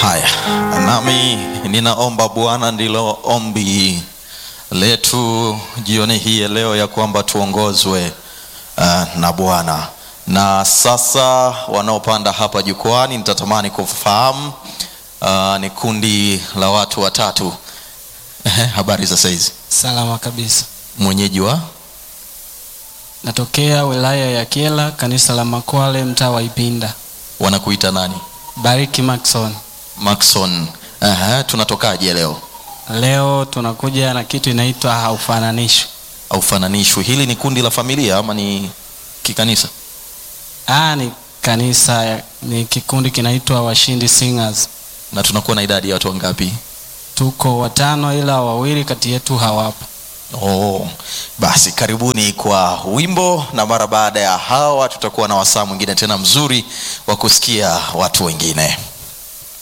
Haya, nami ninaomba Bwana, ndilo ombi letu jioni hii ya leo, ya kwamba tuongozwe uh, na Bwana. Na sasa wanaopanda hapa jukwani, nitatamani kufahamu uh, ni kundi la watu watatu. Ehe, habari za saizi? Salama kabisa. Mwenyeji wa Natokea wilaya ya Kyela, kanisa la Makwale, mtaa wa Ipinda. wanakuita nani? Bariki Maxon. Maxon. Ehe, tunatokaje leo? Leo tunakuja na kitu inaitwa haufananishwi. Aufananishwi. Hili ni kundi la familia ama ni kikanisa? Ah, ni kanisa, ya- ni kikundi kinaitwa Washindi Singers. Na tunakuwa na idadi ya watu wangapi? Tuko watano, ila wawili kati yetu hawapo. Oh, basi karibuni kwa wimbo, na mara baada ya hawa tutakuwa na wasaa mwingine tena mzuri wa kusikia watu wengine.